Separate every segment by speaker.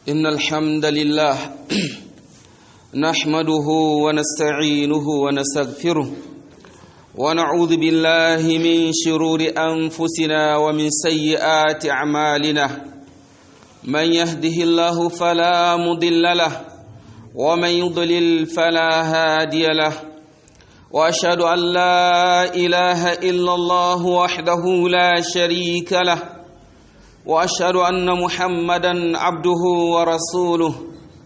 Speaker 1: إن الحمد لله نحمده ونستعينه ونستغفره ونعوذ بالله من شرور أنفسنا ومن سيئات أعمالنا من يهده الله فلا مضل له ومن يضلل فلا هادي له واشهد ان لا اله الا الله وحده لا شريك له واشهد ان محمدا عبده ورسوله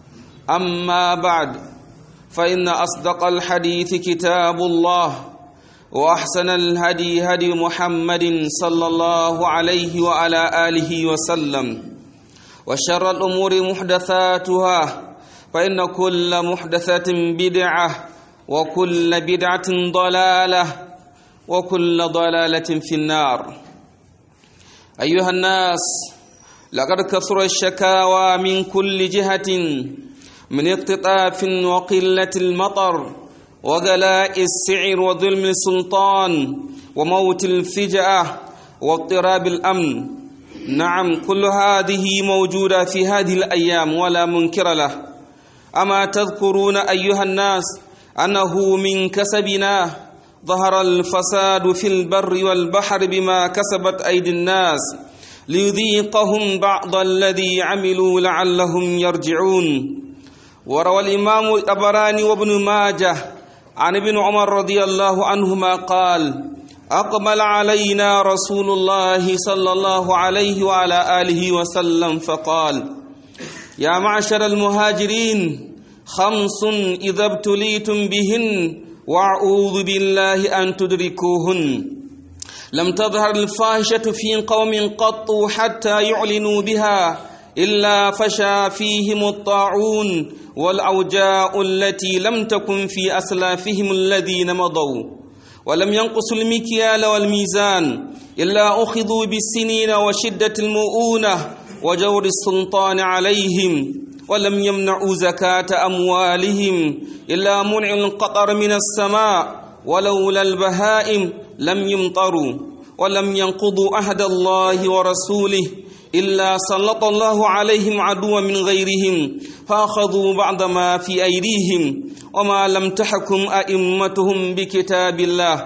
Speaker 1: اما بعد فان اصدق الحديث كتاب الله واحسن الهدي هدي محمد صلى الله عليه وعلى اله وسلم وشر الامور محدثاتها فان كل محدثه بدعه وكل بدعة ضلالة وكل ضلالة في النار أيها الناس لقد كثر الشكاوى من كل جهة من اقتطاف وقلة المطر وغلاء السعر وظلم السلطان وموت الفجأة واضطراب الأمن نعم كل هذه موجودة في هذه الأيام ولا منكر له أما تذكرون أيها الناس أنه من كسبنا ظهر الفساد في البر والبحر بما كسبت أيدي الناس ليذيقهم بعض الذي عملوا لعلهم يرجعون وروى الإمام الطبراني وابن ماجه عن ابن عمر رضي الله عنهما قال أقبل علينا رسول الله صلى الله عليه وعلى آله وسلم فقال يا معشر المهاجرين خمس إذا ابتليتم بهن وأعوذ بالله أن تدركوهن لم تظهر الفاحشة في قوم قط حتى يعلنوا بها إلا فشى فيهم الطاعون والأوجاء التي لم تكن في أسلافهم الذين مضوا ولم ينقصوا المكيال والميزان إلا أخذوا بالسنين وشدة المؤونة وجور السلطان عليهم ولم يمنعوا زكاة أموالهم إلا منع القطر من السماء ولولا البهائم لم يمطروا ولم ينقضوا عهد الله ورسوله إلا سلط الله عليهم عدوا من غيرهم فأخذوا بعض ما في أيديهم وما لم تحكم أئمتهم بكتاب الله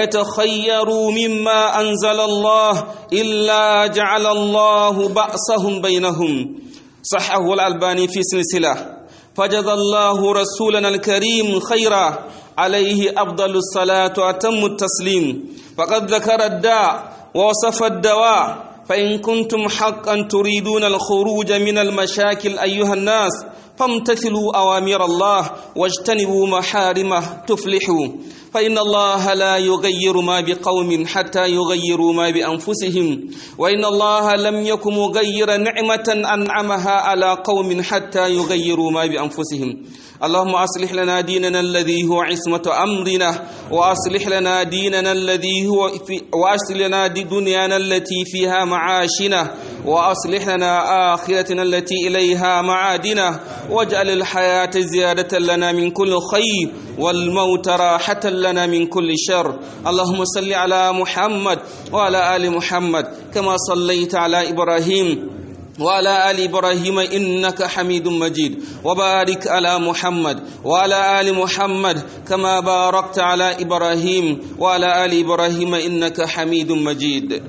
Speaker 1: ويتخيروا مما أنزل الله إلا جعل الله بأسهم بينهم صحه الألباني في سلسلة فجزى الله رسولنا الكريم خيرا عليه أفضل الصلاة وأتم التسليم فقد ذكر الداء ووصف الدواء فإن كنتم حقا تريدون الخروج من المشاكل أيها الناس فامتثلوا أوامر الله واجتنبوا محارمه تفلحوا فإن الله لا يغير ما بقوم حتى يغيروا ما بأنفسهم وإن الله لم يكن مغير نعمة أنعمها على قوم حتى يغيروا ما بأنفسهم اللهم أصلح لنا ديننا الذي هو عصمة أمرنا وأصلح لنا ديننا الذي هو في وأصلح لنا دنيانا التي فيها معاشنا وأصلح لنا آخرتنا التي إليها معادنا واجعل الحياة زيادة لنا من كل خير والموت راحة لنا من كل شر اللهم صل على محمد وعلى آل محمد كما صليت على إبراهيم وعلى آل إبراهيم إنك حميد مجيد وبارك على محمد وعلى آل محمد كما باركت على إبراهيم وعلى آل إبراهيم إنك حميد مجيد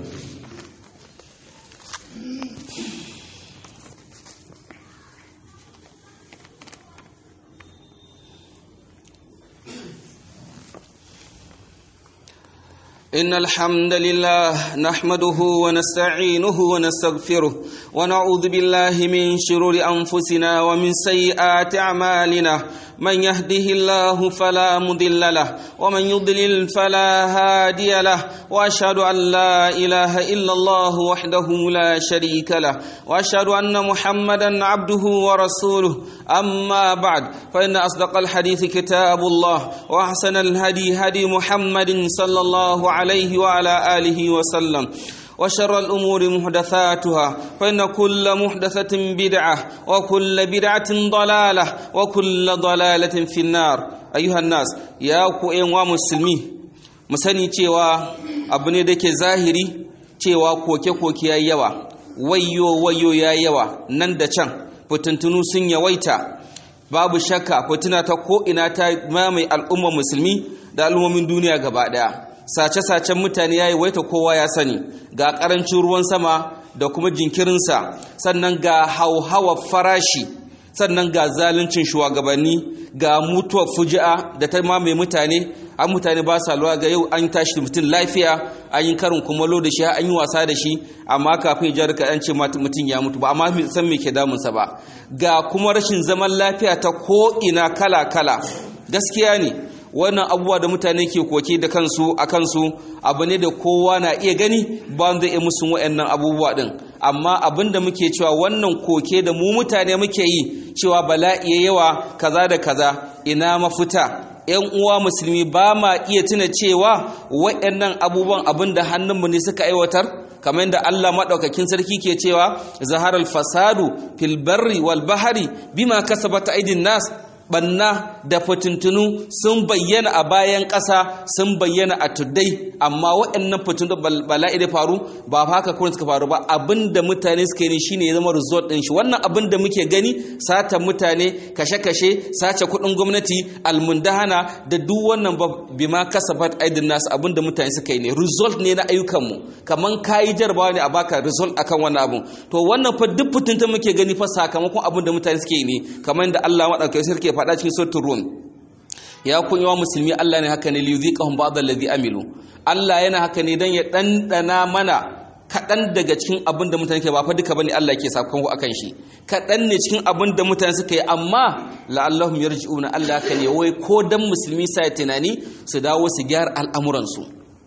Speaker 1: إن الحمد لله نحمده ونستعينه ونستغفره ونعوذ بالله من شرور أنفسنا ومن سيئات أعمالنا من يهده الله فلا مضل له ومن يضلل فلا هادي له واشهد ان لا اله الا الله وحده لا شريك له واشهد ان محمدا عبده ورسوله اما بعد فان اصدق الحديث كتاب الله واحسن الهدي هدي محمد صلى الله عليه وعلى اله وسلم وشر الأمور محدثاتها فإن كل محدثة بدعة وكل بدعة ضلالة وكل ضلالة في النار أيها الناس يا كوين ومسلمي مسني cewa abu ne da ke zahiri cewa koke-koke ya yawa wayo wayo ya yawa nan da can fitintunu sun yawaita babu shakka fitina ta ko ina ta mamaye al'ummar musulmi da al'ummomin duniya gaba daya sace-sacen mutane ya yawaita kowa ya sani ga karancin ruwan sama da kuma jinkirinsa sannan ga hauhawa farashi sannan ga zaluncin shugabanni ga mutuwar fuji'a da ta mamaye mutane an mutane ba sa lura ga yau an tashi da mutum lafiya an yi karin kumalo da shi an yi wasa da shi amma kafin ya jarka an ce mutum ya mutu ba amma san me ke damunsa ba ga kuma rashin zaman lafiya ta ko ina kala kala gaskiya ne wannan abubuwa da mutane ke koke da kansu a kansu abu ne da kowa na iya gani ba wanda ya musu wa'annan abubuwa din amma abin da muke cewa wannan koke da mu mutane muke yi cewa bala'i yawa kaza da kaza ina mafita yan uwa musulmi ba ma iya tuna cewa wa'annan abubuwan abin da hannunmu ne suka aiwatar kamar yadda Allah maɗaukakin sarki ke cewa zaharar fasadu fil barri wal bahari bima kasabat aidin nas banna da fitintunu sun bayyana a bayan ƙasa sun bayyana a tuddai amma waɗannan fitintunu bala'i da faru ba haka kawai suka faru ba abin da mutane suka yi shine ya zama result ɗin shi wannan abin da muke gani sata mutane kashe-kashe sace kuɗin gwamnati almundahana da duk wannan ba bima kasabat aidin nasu abin da mutane suka yi ne result ne na ayyukanmu kaman kayi jarabawa ne a baka result akan wannan abun to wannan fa duk fitintun muke gani fa sakamakon abin da mutane suke yi ne kamar yadda Allah madaukakin sarki faɗa cikin sautin rum ya kun yawa musulmi Allah ne haka ne liyuziqahum ba'd alladhi amilu Allah yana haka ne dan ya dandana mana kaɗan daga cikin abin da mutane ke ba fa duka bane Allah ke sakon akan shi kaɗan ne cikin abin da mutane suka yi amma la'allahum yarji'una Allah haka ne wai ko dan musulmi sai tunani su dawo su gyara al'amuran su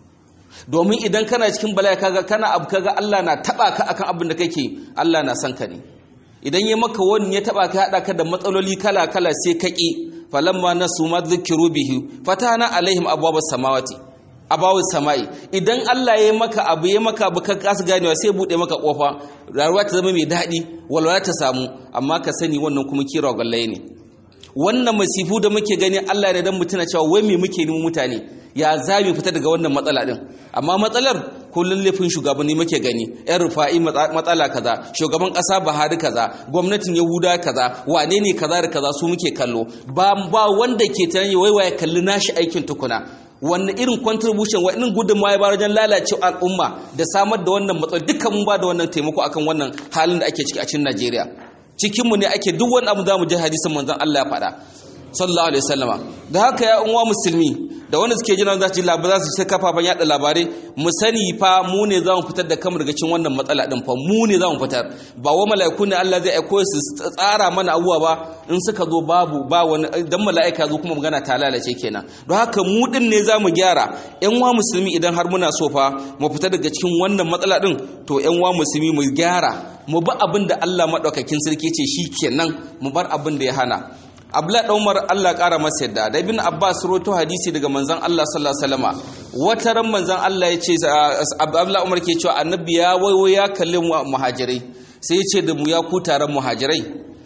Speaker 1: domin idan kana cikin bala'i kaga kana abu kaga Allah na taba ka akan abin da kake Allah na son ka ne idan ya maka wani ya taba ka hada ka da matsaloli kala kala sai ka ki falamma nasu ma dhukiru bihi fatana alaihim abwabas samawati abawus samai idan Allah ya maka abu ya maka abu ka kasu ganewa sai bude maka kofa rayuwa ta zama mai daɗi walwala ta samu amma ka sani wannan kuma kira gallaye ne wannan masifu da muke gani Allah ne dan mutuna cewa wai me muke nemi mutane ya za mu fita daga wannan matsala din amma matsalar kullun laifin shugabanni muke gani yan rufa'i matsala kaza shugaban kasa Buhari kaza gwamnatin Yahuda kaza wane ne kaza da kaza su muke kallo ba ba wanda ke tunani wai waye kalli nashi aikin tukuna wanne irin contribution wa irin gudunmawa ya bayar wajen lalacewa al'umma da samar da wannan matsalar dukkan mun ba da wannan taimako akan wannan halin da ake ciki a cikin Najeriya cikinmu ne ake duk wani abu za mu ji hadisin manzon Allah ya faɗa sallallahu alaihi wasallama da haka ya unwa musulmi da wanda suke jira za su ji labarai za su ci kafafen yada labarai mu sani fa mu ne za mu fitar da kamar cikin wannan matsala din fa mu ne za mu fitar ba wa mala'iku ne Allah zai aiko su tsara mana abubuwa ba in suka zo babu ba wani dan mala'ika zo kuma magana ta lalace kenan don haka mu din ne za mu gyara yan wa musulmi idan har muna so fa mu fita daga cikin wannan matsala din to yan wa musulmi mu gyara mu bi abin da Allah madaukakin sarki ce shi kenan mu bar abin da ya hana abla da umar allah ƙara masa yadda da ibn abbas roto hadisi daga manzan allah sallallahu alaihi wasallama wata ran manzan allah ya ce abla umar ke cewa annabi ya wayo ya kalli muhajirai sai ya ce da mu ya ku taron muhajirai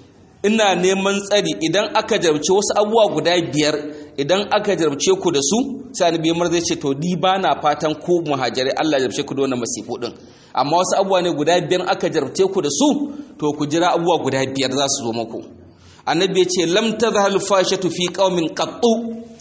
Speaker 1: ina neman tsari idan aka jarabce wasu abubuwa guda biyar idan aka jarabce ku da su sai annabi umar zai ce to ni ba na fatan ku muhajirai allah ya jarabce ku da wannan masifu din amma wasu abubuwa ne guda biyar aka jarabce ku da su to ku jira abubuwa guda biyar za su zo muku annabi ya ce lam tazhal fashatu fi qaumin qattu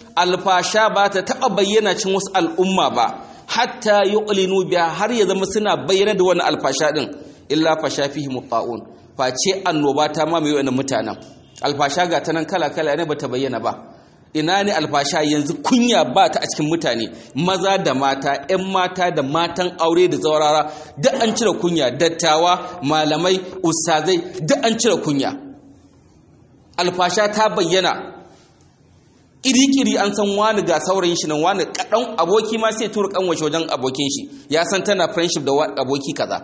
Speaker 1: alfasha ba ta taba bayyana cin wasu al'umma ba hatta yuqlinu biha har ya zama suna bayyana da wannan alfasha din illa fasha fihi muqaun face annoba ta mamaye wannan mutanen alfasha ga ta nan kala kala ne bata bayyana ba ina ne alfasha yanzu kunya ba ta a cikin mutane maza da mata 'yan mata da matan aure da zaurara duk an cire kunya dattawa malamai ustazai duk an cire kunya alfasha ta bayyana kiri-kiri an san wani ga saurayin shi nan wani kaɗan aboki ma sai tura kanwace wajen abokin shi ya san tana friendship da aboki kaza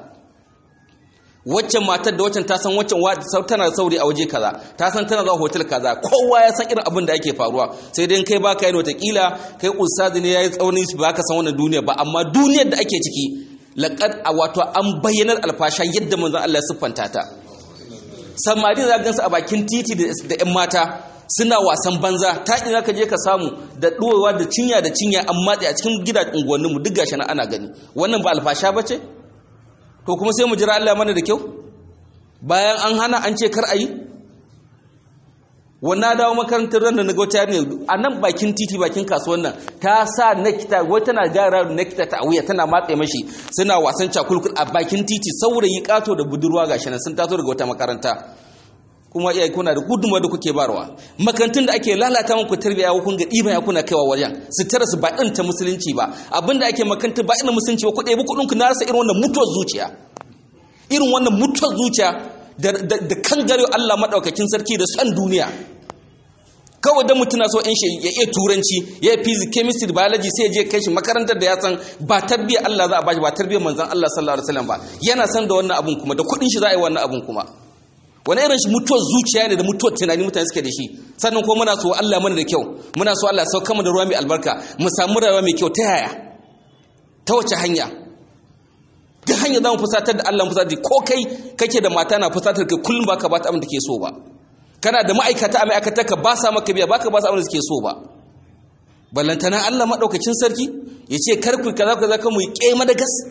Speaker 1: waccan matar da waccan ta san waccan tana saurayi a waje kaza ta san tana zuwa hotel kaza kowa ya san irin abin da ake faruwa sai dai kai baka yin watakila kai ustazi ne yayi tsaunin ba ka san wannan duniya ba amma duniyar da ake ciki laqad wato an bayyanar alfasha yadda manzon Allah ya siffanta ta samari za gansu a bakin titi da 'yan mata suna wasan banza ta ina ka je ka samu da ɗorewa da cinya da cinya an matse a cikin gidajen unguwanninmu duk gashi na ana gani wannan ba alfasha ba ce to kuma sai mu jira Allah mana da kyau bayan an hana an ce kar a yi wannan dawo makarantar ran da na ga yarinya a nan bakin titi bakin kasuwan nan ta sa nakita wai tana gara nakita ta wuya tana matse mashi suna wasan cakulkul a bakin titi saurayi kato da budurwa gashi nan sun taso daga wata makaranta kuma iyaye kuna da gudunmawa da kuke barwa makarantun da ake lalata muku tarbiyya kun ga ɗiba ya kuna kaiwa wajen su tara su ba ɗin ta musulunci ba abinda ake makaranta ba ɗin musulunci ba ku ɗebi kuɗin ku na rasa irin wannan mutuwar zuciya irin wannan mutuwar zuciya da kan gare Allah maɗaukakin sarki da son duniya kawai da mutum na so in shi ya iya turanci ya yi physics chemistry biology sai je kai shi makarantar da ya san ba tarbiyyar Allah za a bashi ba tarbiyyar manzon Allah sallallahu alaihi wasallam ba yana san da wannan abun kuma da kuɗin shi za a yi wannan abun kuma wani irin shi mutuwar zuciya ne da mutuwar tunani mutane suke da shi sannan kuma muna so Allah mana da kyau muna so Allah sauka mu da ruwa mai albarka mu samu rayuwa mai kyau ta yaya ta wace hanya duk hanya za mu fusatar da Allah fusatar ko kai kake da mata na fusatar kai kullum baka ba ta abin da ke so ba kana da ma'aikata a ma'aikata ka ba sa maka biya baka ba su abin da suke so ba ballantana Allah madaukakin sarki ya ce kar ku kaza kaza kan mu yi kema da gas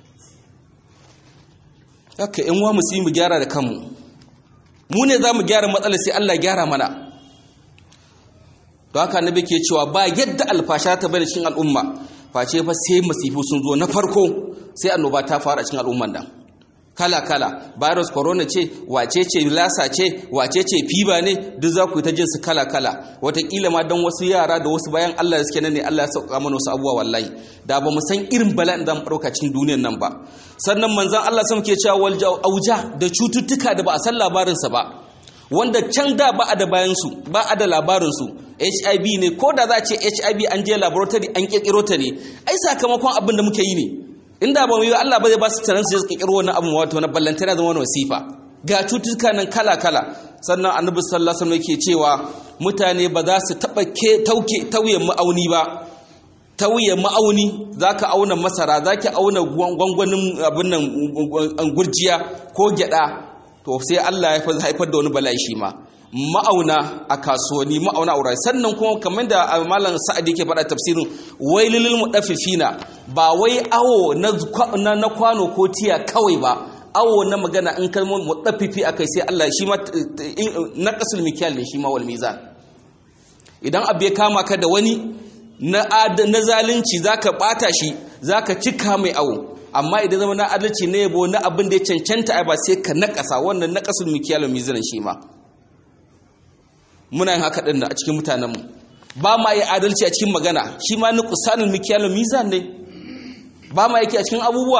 Speaker 1: haka in wa musu mu gyara da kanmu mu ne za mu gyara matsalar sai Allah gyara mana don haka annabi ke cewa ba yadda alfasha ta bari cikin al'umma face fa sai masifu sun zo na farko sai annoba ta fara cikin al'umman nan kala kala virus corona ce wace ce lasa ce wace ce fiba ne duk za ku yi ta jin su kala kala wataƙila ma don wasu yara da wasu bayan Allah da suke nan ne Allah ya sauka mana wasu abubuwa wallahi da ba mu san irin bala'in da mu ɗauka cikin duniyar nan ba sannan manzon Allah sun ke cewa wal auja da cututtuka da ba a san labarinsa ba wanda can da ba a da bayansu ba a da labarinsu hiv ne ko da za a ce hiv an je laboratory an kirkiro ta ne ai sakamakon abin da muke yi ne inda ba mu yi Allah ba zai ba su taron su je kirkiro wani abu wato na ballantana zama wani wasifa ga cututtuka nan kala kala sannan annabi sallallahu alaihi wasallam yake cewa mutane ba za su taba ke tauke tauye ma'auni ba tauye ma'auni zaka auna masara zaki auna gwangwanin abin nan gurjiya ko gyada to sai Allah ya haifar da wani bala'i shi ma ma'auna a kasuwanni ma'auna a wurare sannan kuma kamar da malam sa'adi ke faɗa tafsirin wai lilil mudaffifina ba wai awo na kwano ko tiya kawai ba awo na magana in kalmar mudaffifi akai sai Allah shi ma na qasul mikyal ne shi ma wal mizan idan abu ya kama ka da wani na na zalunci zaka bata shi zaka cika mai awo amma idan zama na adalci ne yabo na abin da ya cancanta ai ba sai ka nakasa wannan naqasul mikyal wal mizan shi ma muna yin haka ɗin a cikin mutanenmu ba ma yi adalci a cikin magana shi ma ni kusanin mikiyalin mizan ne ba ma yake a cikin abubuwa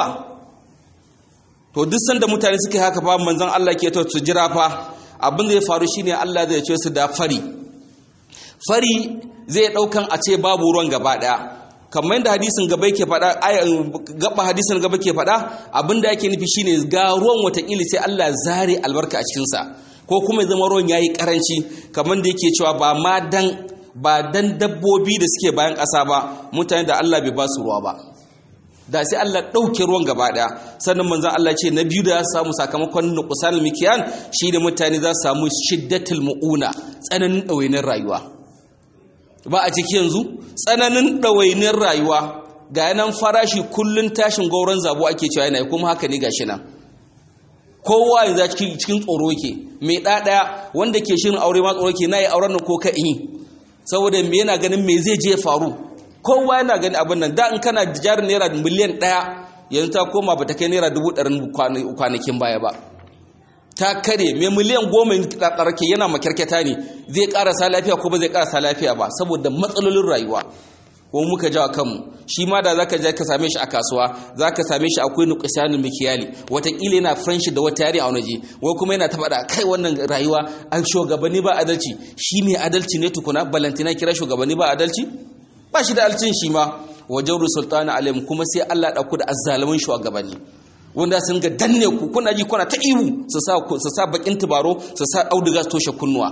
Speaker 1: to duk sanda mutane suke haka ba manzon Allah ke to su jira fa abin da ya faru shine Allah zai ce su da fari fari zai daukan a ce babu ruwan gaba daya kamar yadda hadisin gaba yake faɗa gaba hadisin gaba ke faɗa abin da yake nufi shine ga ruwan watakila sai Allah zare albarka a cikinsa ko kuma ya zama ruwan yayi karanci kamar da yake cewa ba ma dan ba dan dabbobi da suke bayan ƙasa ba mutane da Allah bai ba su ruwa ba da sai Allah ɗauke ruwan gaba ɗaya sannan manzon Allah ce na biyu da ya samu sakamakon nuqsanul mikiyan shi da mutane za su samu shiddatul mu'una tsananin ɗawainin rayuwa ba a ciki yanzu tsananin ɗawainin rayuwa ga yanan farashi kullun tashin gauran zabo ake cewa yana kuma haka ne gashi nan kowa yanzu cikin tsoro ke mai ɗaɗaya wanda ke shirin aure ma tsoro ke na yi auren ko ka in saboda me yana ganin me zai je faru kowa yana gani abin nan da in kana jarin naira miliyan ɗaya yanzu ta koma ba ta kai naira dubu ɗarin kwanakin baya ba ta kare mai miliyan goma ɗarke yana makyarketa ne zai ƙarasa lafiya ko ba zai ƙarasa lafiya ba saboda matsalolin rayuwa ko muka jawa kanmu shi ma da zaka je ka same shi a kasuwa zaka same shi akwai nuqsanul mikiyali watakila yana friendship da wata yari a wani wai kuma yana ta faɗa kai wannan rayuwa an shugabanni ba adalci shi mai adalci ne tukuna balantina kira shugabanni ba adalci ba shi da alcin shi ma wajen sultana alim kuma sai Allah ɗauku da azzalumin shugabanni wanda sun ga danne ku kuna ji kuna ta ihu su sa su sa bakin tubaro su sa auduga su toshe kunnuwa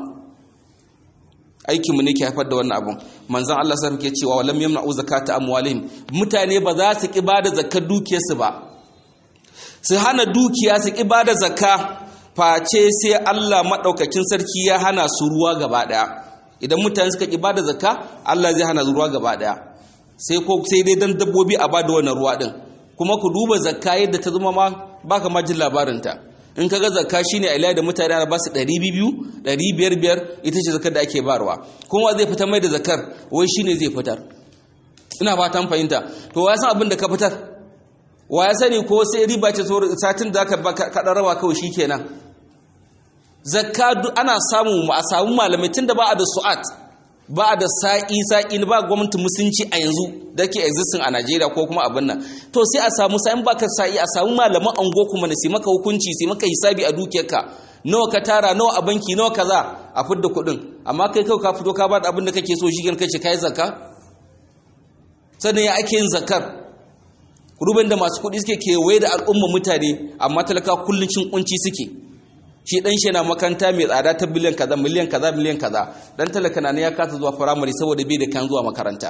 Speaker 1: aikinmu ne ke haifar da wannan abun manzon Allah sai ke cewa walam yamna'u zakata amwalihim mutane ba za su ki bada zakar dukiyarsu ba su hana dukiya su ki bada zakka face sai Allah madaukakin sarki ya hana su ruwa gaba daya idan mutane suka ki bada zakka Allah zai hana ruwa gaba daya sai ko sai dai dan dabbobi a bada wannan ruwa din kuma ku duba zakka yadda ta zama ma baka ma jin labarin ta in kaga zakka shine a da mutane ana ba su 200 500 ita ce zakar da ake barwa kuma zai fitar mai da zakar wai shine zai fitar ina fatan fahimta to wa san abin da ka fitar wa ya sani ko sai riba ce satin da ka kaɗa rawa kawai shikenan zakka ana samu a samu malamai tunda ba a da su'at ba a da sa'i sa'i ba gwamnatin musulunci a yanzu da ke existing a Najeriya ko kuma abin nan to sai a samu sa'in baka sa'i a samu malaman ango kuma na sai maka hukunci sai maka hisabi a dukiyarka nawa ka tara nawa a banki nawa kaza a fidda kuɗin amma kai kawai ka fito ka ba da abin da kake so shi gan kace kai zakka sannan ya ake yin zakkar ruben da masu kuɗi suke kewaye da al'umma mutane amma talaka kullum cin kunci suke shi dan shi yana makaranta mai tsada ta biliyan kaza miliyan kaza miliyan kaza dan talaka na ne ya kasa zuwa firamare saboda bai da kan zuwa makaranta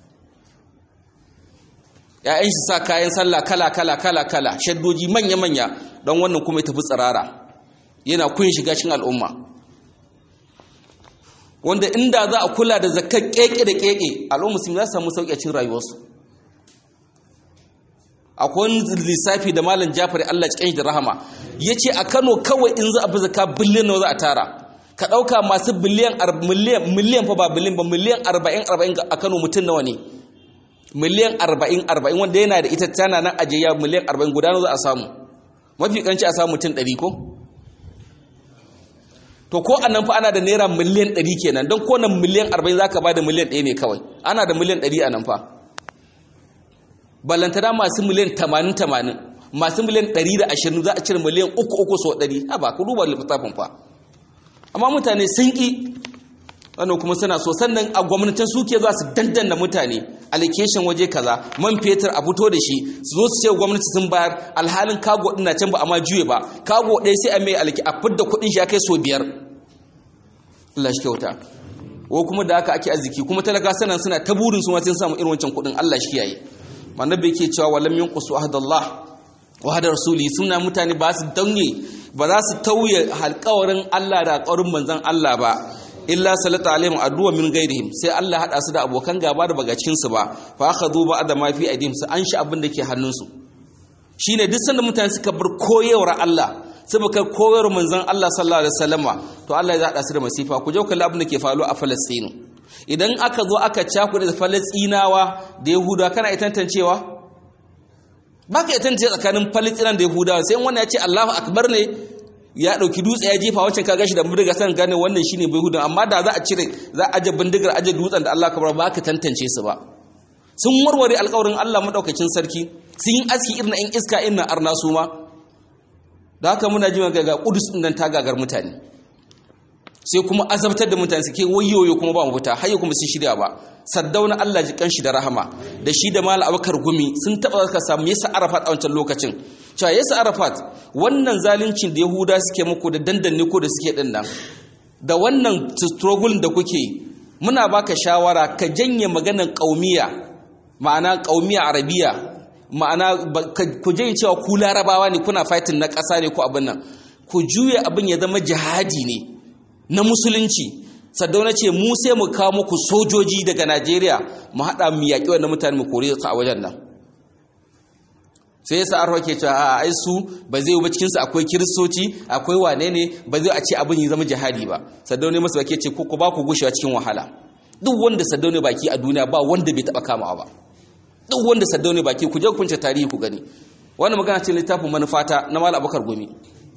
Speaker 1: ya'yan shi sa kayan sallah kala kala kala kala shaddoji manya manya don wannan kuma ya tafi tsirara yana kun shiga cikin al'umma wanda inda za a kula da zakkar keke da keke al'umma sun za su samu sauƙi a cikin rayuwarsu akwai wani lissafi da malam jafari Allah cikin da rahama ya ce a kano kawai in za a fi zaka biliyan nawa za a tara ka ɗauka masu biliyan miliyan fa ba biliyan ba miliyan arba'in arba'in a kano mutum nawa ne miliyan arba'in arba'in wanda yana da ita tana nan ajiya miliyan arba'in guda nawa za a samu mafi kanci a samu mutum ɗari ko to ko a nan fa ana da naira miliyan ɗari kenan don ko nan miliyan arba'in za ka ba da miliyan ɗaya ne kawai ana da miliyan ɗari a nan fa ballantana masu miliyan 80-80 masu miliyan 120 za a cire miliyan 3-3 so 100 ha ba ku duba littafin fa amma mutane sun ƙi wannan kuma suna so sannan a gwamnatin suke za su dandana mutane allocation waje kaza man fetur a fito da shi su zo su ce gwamnati sun bayar alhalin kago ɗin na can ba amma juye ba kago ɗaya sai a mai alki a fidda kuɗin shi ya kai so biyar Allah shi kyauta ko kuma da haka ake arziki kuma talaka sanan suna ta burin su ma sun samu irin wancan kuɗin Allah shi kiyaye annabi yake cewa walam yunqusu ahdallah wa hada rasuli suna mutane ba su dauye ba za su tauye alƙawarin Allah da alƙawarin manzon Allah ba illa salata alaihim aduwa min gairihim sai Allah hada su da abokan gaba da bagacin su ba fa akhadhu ba'da ma fi aidihim su an shi abin da ke hannun su shine duk sanda mutane suka bar koyewar Allah saboda koyewar manzon Allah sallallahu alaihi wasallama to Allah ya hada su da masifa ku je ku abin da ke faruwa a Falastinu idan aka zo aka cakuɗe da falastinawa da yahudawa kana iya tantancewa ba ka iya tantance tsakanin falastinan da yahudawa sai wannan ya ce allahu akbar ne ya ɗauki dutse ya jefa wancan ka gashi da bindiga san gane wannan shine bai hudan amma da za a cire za a aje bindigar aje dutsen da allah akbar ba ka tantance su ba sun warware alkawarin allah maɗaukacin sarki sun yi aski irin in iska irin arna su ma da haka muna ji ga kudus ɗin nan ta gagar mutane sai kuma azabtar da mutane suke wayoyo kuma ba mu fita har kuma sun shirya ba saddauna Allah ji kanshi da rahama da shi da mal abakar gumi sun taba ka samu yasa arafat a wancan lokacin cewa yasa arafat wannan zaluncin da yahuda suke muku da dandanne ko da suke din nan da wannan struggle da kuke muna baka shawara ka janye maganar kaumiya ma'ana kaumiya arabiya ma'ana ku janye cewa ku larabawa ne kuna fighting na ƙasa ne ko abin nan ku juya abin ya zama jihadi ne na musulunci saddauna ce mu sai mu kawo muku sojoji daga najeriya mu haɗa mu yaƙi wannan mutane mu kore su a wajen nan sai yasa arwa ke cewa a ai su ba zai ba cikinsu akwai kiristoci akwai wane ne ba zai a ce abin ya zama jihadi ba saddauna masu baki ce ku ba ku gushewa cikin wahala duk wanda saddauna baki a duniya ba wanda bai taɓa kamawa ba duk wanda saddauna baki ku je ku kunce tarihi ku gani wannan magana ce littafin manufata na malam abubakar gumi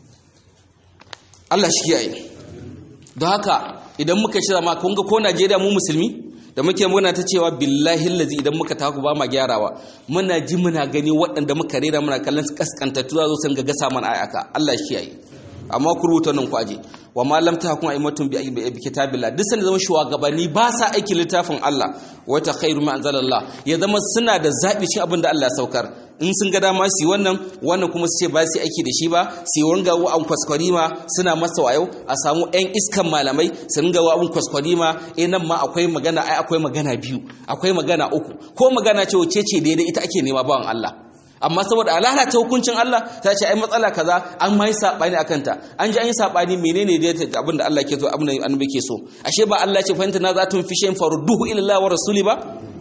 Speaker 1: Allah shi kiyaye don haka idan muka shirya ma kun ga ko Najeriya mu musulmi da muke muna ta cewa billahi lazi idan muka taku ba ma gyarawa muna ji muna gani waɗanda muka rera muna kallon su kaskantattu za su san ga gasa mana ayaka Allah shi yayi amma ku rubuta nan ku aje wa ma lam tahkum aymatun bi kitabillah duk sanda zama shugabanni ba sa aiki littafin Allah wa ta khairu ma anzalallah ya zama suna da zabi shi abin da Allah ya saukar in sun ga dama su yi wannan wannan kuma su ce ba su aiki da shi ba su yi wanga an kwaskwarima suna masa wayo a samu yan iskan malamai su ringa wa abun kwaskwarima eh nan ma akwai magana ai akwai magana biyu akwai magana uku ko magana ce wace ce daidai ita ake nema bawan Allah amma saboda a lalata hukuncin Allah ta ce ai matsala kaza an mai sabani akan ta an ji an yi sabani menene da abin da Allah ke so abin da annabi ke so ashe ba Allah ce fahimta na zatun fi shayin farduhu ila Allah wa rasuli ba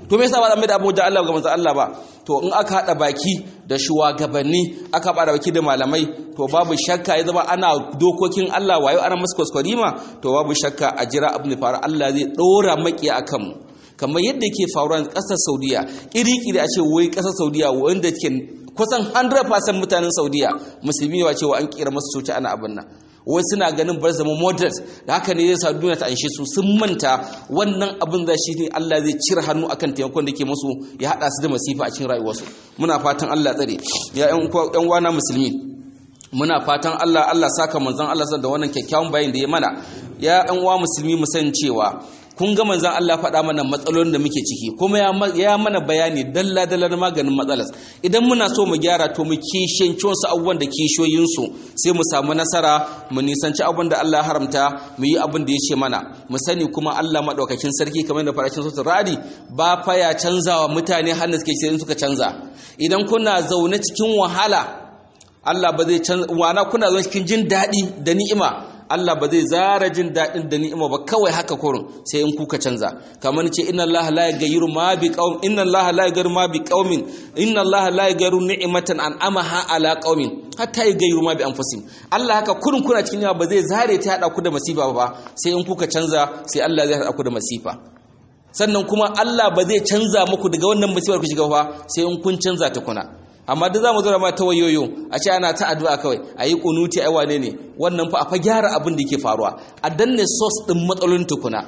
Speaker 1: to me yasa ba zan mai da abu da Allah ga manzon Allah ba to in aka hada baki da shugabanni aka bada baki da malamai to babu shakka ya zama ana dokokin Allah wayo ana musu kwaskwarima to babu shakka a jira abin da faru Allah zai dora makiya akan mu kamar yadda ke faruwa ƙasar saudiya ƙiri-ƙiri a ce wai ƙasar saudiya wanda ke kusan 100% mutanen saudiya musulmi ne cewa an kira masu soci ana abin nan wai suna ganin bar zama moderate da haka ne zai sa duniya ta anshe su sun manta wannan abin da shi ne Allah zai cire hannu akan taimakon da ke musu ya haɗa su da masifa a cikin rayuwarsu muna fatan Allah tsare ya ƴan wana musulmi muna fatan Allah Allah saka manzon Allah da wannan kyakkyawan bayin da ya mana ya ƴan uwa musulmi mu san cewa kun ga manzon Allah faɗa mana matsalolin da muke ciki kuma ya mana bayani dalla dalla na maganin matsalas idan muna so mu gyara to mu kishiyanci wasu abubuwan da kishiyoyinsu sai mu samu nasara mu nisanci abin da Allah haramta mu yi abin da ya ce mana mu sani kuma Allah maɗaukakin sarki kamar da farashin sotar radi ba fa ya canzawa mutane hannun suke sai suka canza idan kuna zaune cikin wahala Allah ba zai canza wana kuna zaune cikin jin daɗi da ni'ima Allah ba zai zara jin daɗin da ni'ima ba kawai haka kurun sai in kuka canza kamar ce inna Allah la yaghayyiru ma bi qaum inna Allah la yaghayyiru ma bi qaumin inna Allah la yaghayyiru ni'matan an'amaha ala qaumin hatta yaghayyiru ma bi anfusihim Allah haka kurun kuna cikin ba zai zare ta hada ku da masifa ba sai in kuka canza sai Allah zai hada ku da masifa sannan kuma Allah ba zai canza muku daga wannan masifar ku shiga ba sai in kun canza ta kuna amma duk za mu zura ma ta wayoyo a ce ana ta addu'a kawai a yi kunuti ai wane ne wannan fa a fa gyara abin da ke faruwa a danne source din matsalolin tukuna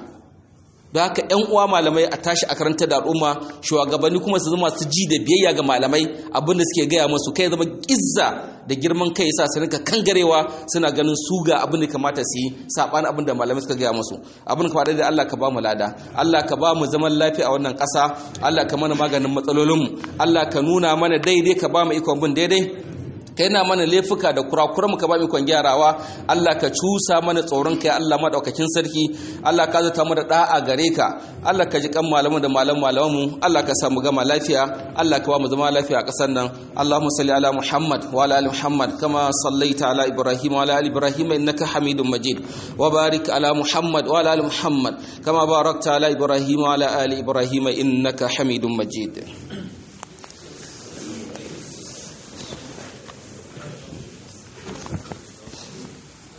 Speaker 1: don haka yan uwa malamai a tashi a karanta da al'umma shugabanni kuma su zama su ji da biyayya ga malamai abin da suke gaya masu kai zama izza da girman kai yasa su rinka kangarewa suna ganin su ga abin da kamata su yi saban abin da malamai suka gaya musu abin ka faɗa da Allah ka ba mu lada Allah ka ba mu zaman lafiya a wannan ƙasa Allah ka mana maganin matsalolinmu Allah ka nuna mana daidai ka ba mu ikon bin daidai kai na mana laifuka da kurakuran ka ba mu ikon gyarawa Allah ka cusa mana tsoron kai Allah madaukakin sarki Allah ka zata mu da da'a gare ka Allah ka ji kan malamu da malam malamu Allah ka samu gama lafiya Allah ka ba mu zama lafiya a ƙasar nan Allahumma salli ala Muhammad wa ala ali Muhammad kama sallaita ala Ibrahim wa ala ali Ibrahim innaka Hamidum Majid wa barik ala Muhammad wa ala ali Muhammad kama barakta ala Ibrahim wa ala ali Ibrahim innaka Hamidum Majid